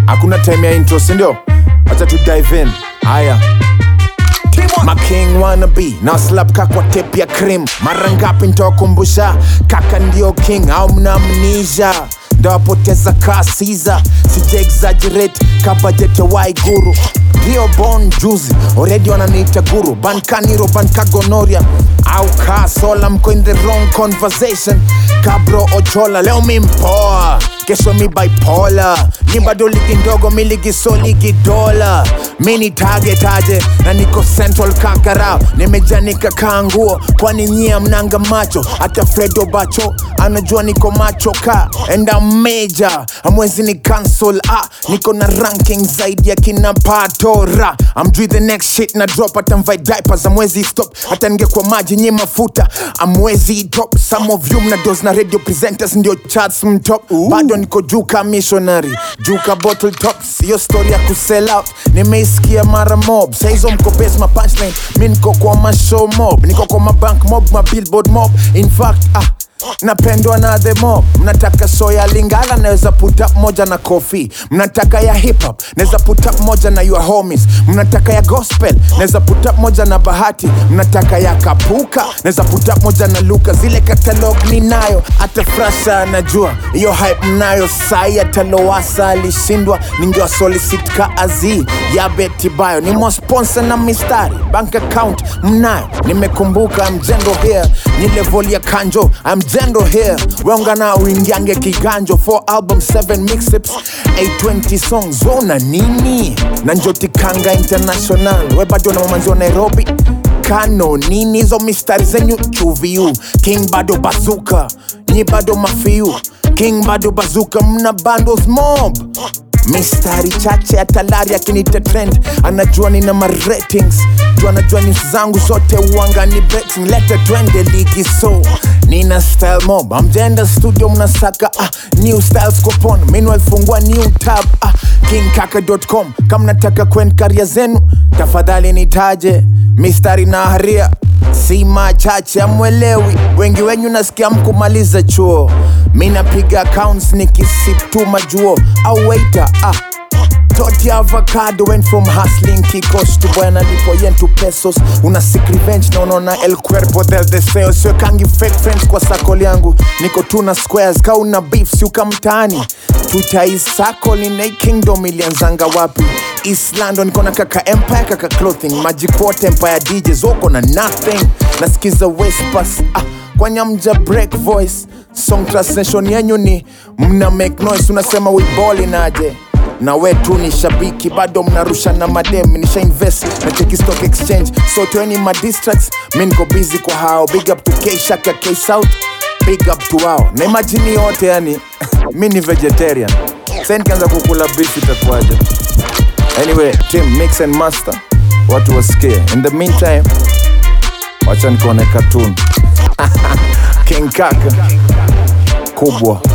hakuna time ya intro sindio wacha tu dive in haya making wannabe na slap kakwa tape ya cream mara ngapi ntawakumbusha kaka ndio king au mnamnisha ndawapoteza kaa siza sija exaggerate kabajete waiguru ndio bon juzi already wananiita guru bankaniro bankagonoria au kaa sola mko in the wrong conversation kabro ochola leo mi mpoa kesho mi bipolar ni bado ligi ndogo mi ligi so ligi dola mi ni target aje na niko central kakarao nimejanika kaa nguo kwani nyie mnanga macho hata fredo bacho anajua niko macho ka and I'm major amwezi ni cancel ah niko na ranking zaidi ya kina patora I'm doing the next shit na drop hata mvai diapers amwezi stop hata ningekuwa maji nyi mafuta amwezi top some of you mna dos na radio presenters ndio charts mtop bado niko juu ka missionary juu ka bottle tops hiyo story ya kusell out nimeisikia mara mob saizo mko base ma punchline mi niko kwa mashow mob niko kwa mabank mob ma billboard mob in fact ah napendwa na the mob mnataka so ya lingala naweza put up moja na kofi mnataka ya hip hop naweza put up moja na your homies mnataka ya gospel naweza put up moja na bahati mnataka ya kapuka naweza put up moja na luka zile catalog ninayo hata frasha anajua hiyo hype mnayo sai hata lowasa alishindwa ningewa solicit ka azi ya betibayo ni sponsor na mistari bank account mnayo nimekumbuka mjendo here ni level ya kanjo I'm jendo here weungana uingiange kiganjo 4 album 7 mixtapes 820 songs wona nini na njoti kanga international we bado na mamanzi wa nairobi kano nini hizo mistari zenyu chuviu king bado bazuka nyi bado mafiu king bado bazuka mna bandos mob mistari chache atalari akinita trend anajua nina maratings juu anajua news zangu zote uanga ni betting lete twende ligi so nina style mob amjenda studio mnasaka ah, new styles coupon meanwhile fungua new tab ah, kingkaka.com kama nataka kwen karia zenu tafadhali nitaje mistari na haria si machache amwelewi wengi wenyu nasikia mkumaliza chuo mi napiga accounts nikisip tu majuo au waiter ah Toti avocado went from hustling kikos to bwana lipo yen to pesos una sick revenge na unaona el cuerpo del deseo siwekangi fake friends kwa sakol yangu niko tu na squares ka una beef siuka mtaani tutaisakol inai kingdom ilianzanga wapi east london niko na kaka empire kaka clothing majikwote empire djs woko na nothing nasikiza wespas ah, kwanya mja break voice song translation yenyu ni mna make noise unasema wiboli naje na we tu ni shabiki bado mnarusha na madem nisha invest na cheki stock exchange so toeni madistracts mi niko busy kwa hao big up to k shaka k south big up to hao na imagine yote yani mi ni vegetarian sa nikianza kukula beef itakuwaje anyway team mix and master watu wasikie in the meantime wacha nikuone cartoon king kaka kubwa